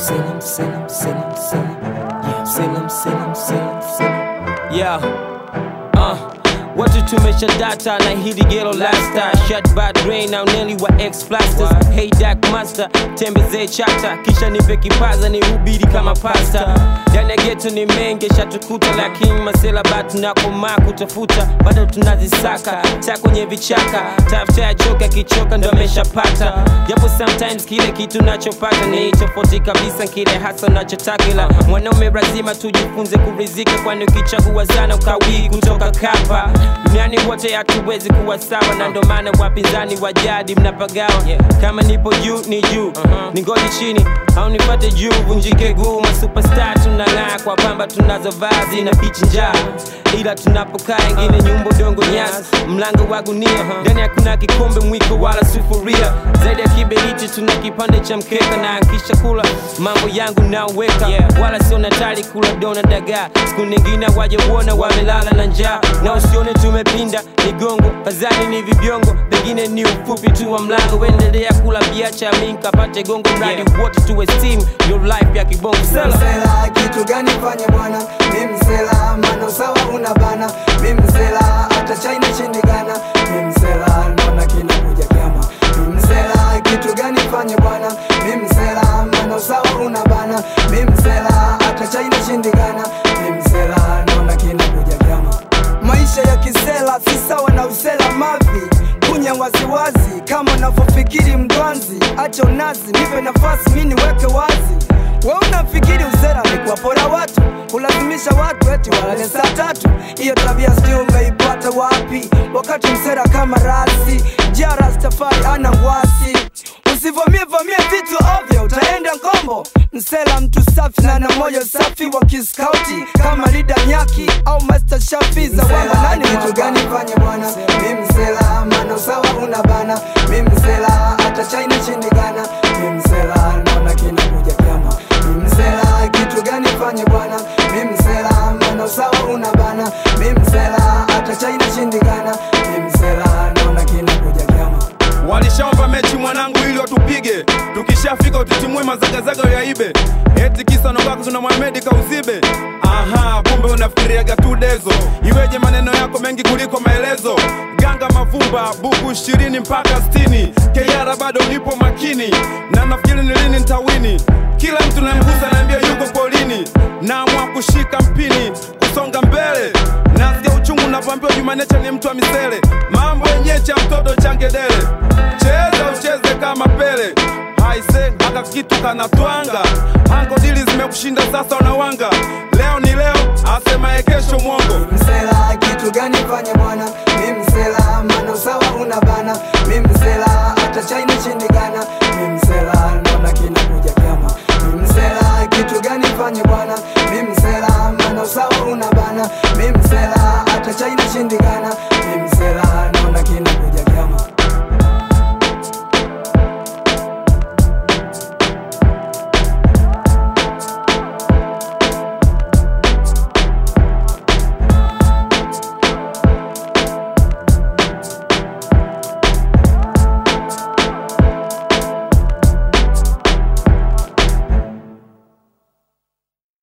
Salem, Salem, Salem, Salem. Yeah, Salem, Salem, Salem, Salem. Yeah. Uh. Watu tumesha data na hili gelo lasta Shut bad rain na uneli wa ex plasters Hey Dark Master, tembezee chata Kisha nipe kipaza ni hubiri kama pasta Ndani ya geto ni mengi shatukuta Lakini masela batu na komaa kutafuta Bado tunazisaka, ta kwenye vichaka Tafuta ya joka kichoka ndo ameshapata Japo sometimes kile kitu nachopata Ni tofauti kabisa kile hasa nachotaka Ila mwanaume lazima tujifunze kurizika Kwani ukichagua sana ukawii kutoka kapa duniani wote hatuwezi kuwa sawa na ndo maana wapinzani wa jadi mnapagawa kama nipo juu ni juu ni ngoli chini au nipate juu vunjike guu masupestar tunang'aa kwa pamba tunazo vazi na pichi njaa ila tunapokaa ingine nyumba dongo nyasi mlango wa gunia ndani hakuna kikombe mwiko wala sufuria zaidi ya kiberiti tuna kipande cha mkeka na akisha kula mambo yangu naweka wala sio natali kula dona dagaa siku nyingine waje uona wamelala na njaa na usione tumepinda migongo kazani ni vibiongo pengine ni ufupi tu wa mlango endelea kula biacha minkapate gongo mradi wote tuwe steam your life ya kibongo sela msela kitu gani fanye bwana mi msela mano sawa una bana mi msela hata china shindikana mi msela naona kinakuja kyama mi msela kitu gani fanye bwana mi msela mano sawa una bana mi msela hata china shindikana mi msela naona kinakuja kyama maisha ya kisela si sawa na usela mavi kunya waziwazi kama unavyofikiri mdwanzi acha unazi nipe nafasi mi niweke wazi we unafikiri usera ni kuwapora watu kulazimisha watu eti walale saa tatu hiyo tabia sijui umeipata wapi wakati msera kama rasi jara stafari ana wasi usivamie vamie vitu ovyo utaenda ngombo msela mtu safi na na moyo safi wa kiskauti kama lida nyaki au master shafi za wanga nani kitu gani fanye bwana mi msela mano sawa una bana mi msela hata china shindikana mi msela naona kinakuja kyama mi msela kitu gani fanye bwana mi msela mano sawa una bana mi msela hata china shindikana mi msela naona kinakuja kyama Walishaomba mechi mwanangu ili watupige, tukishafika utitimue mazagazaga yaibe, eti kisa nogako tuna Mohamed kauzibe. Aha, kumbe unafikiriaga tu dezo, iweje maneno yako mengi kuliko maelezo. Ganga mavumba buku ishirini mpaka sitini, Keyara bado nipo makini, na nafikiri ni lini nitawini. Kila mtu namgusa naambia yuko polini, naamua kushika mpini, kusonga mbele nasikia uchungu navyoambiwa Jumanecha ni mtu wa misele, mambo yenyewe cha mtoto changedele, cheza ucheze kama Pele haise aka kitu kanatwanga hango dili zimekushinda sasa unawanga leo ni leo asemaye kesho mwongo msela kitu gani fanye bwana mi msela mano sawa una bana mi msela hata china shindikana mi msela naona kinakuja kyama mi msela kitu gani fanye bwana mi msela mano sawa una bana mi msela hata china shindikana